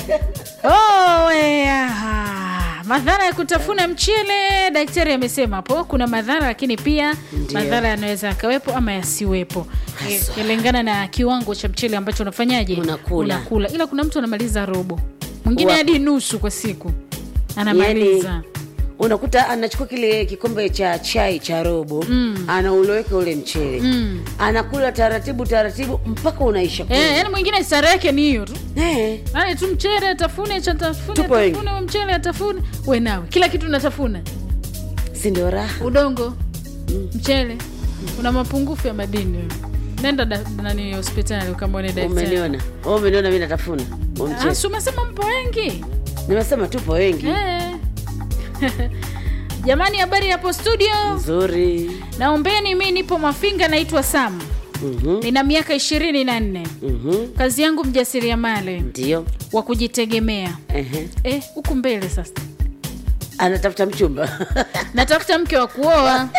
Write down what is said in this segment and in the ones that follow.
Oh, eh, aha. madhara ya kutafuna mchele daktari amesema hapo kuna madhara lakini pia Ndiyo. madhara yanaweza yakawepo ama yasiwepo Haswa. kulingana na kiwango cha mchele ambacho unafanyaje Unakula. unakula ila kuna mtu anamaliza robo mwingine Wa- hadi nusu kwa siku anamaliza yani unakuta anachukua kile kikombe cha chai cha robo mm. anauloweka ule mchele Mm. anakula taratibu taratibu mpaka unaisha kula. Eh, yani mwingine stara yake ni hiyo tu Eh, yani tu mchele atafune cha atafune Tupo wengi. atafune huo mchele atafune we nawe kila kitu natafuna si ndio raha udongo mchele una mapungufu ya madini wewe. nenda da, nani hospitali ukamwone daktari umeniona Wewe umeniona mi natafuna huo Ah, mchele si umesema mpo wengi nimesema tupo wengi Eh. jamani habari hapo studio nzuri naombeni mi nipo mafinga naitwa sam Mhm, nina miaka ishirini na nne mhm. kazi yangu mjasiriamali ndio wa kujitegemea Ehe. Eh, huku mbele sasa anatafuta mchumba natafuta mke wa kuoa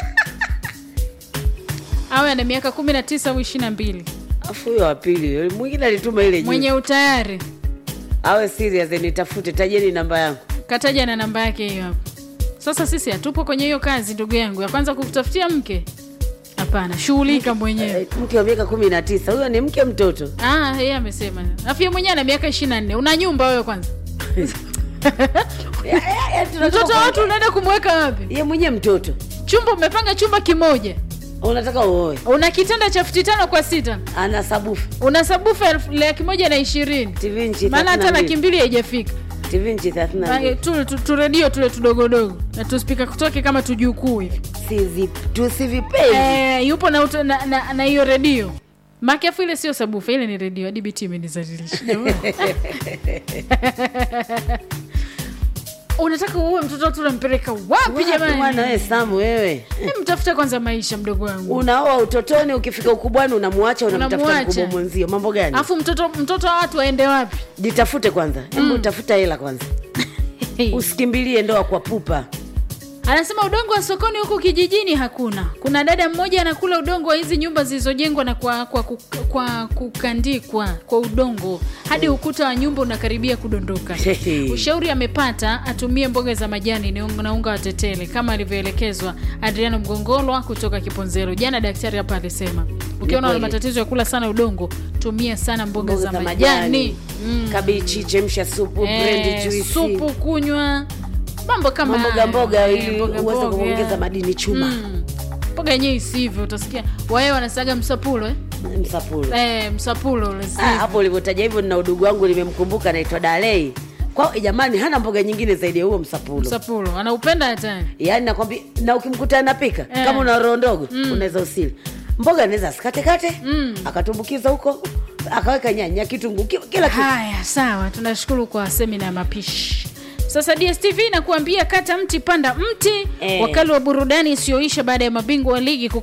awe ana miaka kumi na tisa au ishiri na mbili afu huyo wa pili mwingine alituma ile juu mwenye utayari awe serious nitafute tajeni namba yangu kataja na namba yake hiyo hapo sasa sisi hatupo kwenye hiyo kazi ndugu yangu ya kwanza kukutafutia mke hapana shughulika mwenyewe Eh, mke wa miaka kumi na tisa huyo ni mke mtoto Ah, yeye amesema afu yeye mwenyewe ana miaka ishiri na nne una nyumba wewe kwanza Ya, ya, ya, tunatoka mtoto wa kwa- watu unaenda kumweka wapi ye mwenyewe mtoto chumba umepanga chumba kimoja unataka uoe una kitanda cha futi tano kwa sita ana sabufu una sabufa elfu- laki moja na ishirini tv nchi maana hata laki mbili haijafika tv nchi thelathini na Maana mbili tu- tu- turedio tule tudogodogo na tuspika kutoke kama tujukuu hivi Sizi- tusivipendi eh, yupo na uto- na- na na hiyo redio makefu ile sio sabufa ile ni redio hadi biti imenizalilisha unataka uwe mtoto tunampeleka wapi Wapi jamani mwana we samu wewe Eh, mtafuta kwanza maisha mdogo wangu unaoa utotoni ukifika ukubwani unamwacha unamtafuta Unamwacha. mkubwa mwenzio mambo gani alafu mtoto mtoto wa watu waende wapi jitafute kwanza hebu tafuta hela kwanza usikimbilie ndoa kwa pupa anasema udongo wa sokoni huku kijijini hakuna kuna dada mmoja anakula udongo wa hizi nyumba zilizojengwa na kwa, kwa, kwa, kwa kukandikwa kwa udongo hadi ukuta wa nyumba unakaribia kudondoka ushauri amepata atumie mboga za majani ni unga- na unga wa tetele kama alivyoelekezwa adriano mgongolwa kutoka kiponzero jana daktari hapa alisema ukiona una kweli. matatizo ya kula sana udongo tumia sana mboga, mboga za, majani, Mm. kabichi chemsha supu Eh, brendi juisi supu kunywa mambo kama mamboga hayo. mboga Eh, ili mboga uweze mboga. kuongeza madini chuma Mm. mboga yenyewe isivyo utasikia wae wanasaga msapulo eh? msapulo Eh, msapulo ule Ah, sivyo. hapo ulivyotaja hivyo nina udugu wangu nimemkumbuka anaitwa dalei kwa jamani hana mboga nyingine zaidi ya huo msapulo msapulo anaupenda hatani yaani nakwambia na ukimkuta anapika Eh. kama una roho ndogo unaweza usili mboga anaweza asikatekate Mm. akatumbukiza huko akaweka nyanya kitunguu ki- kila kitu haya sawa tunashukuru kwa semina ya mapishi sasa dstv inakuambia kata mti panda mti Eh. wakali wa burudani isiyoisha baada ya mabingwa wa ligi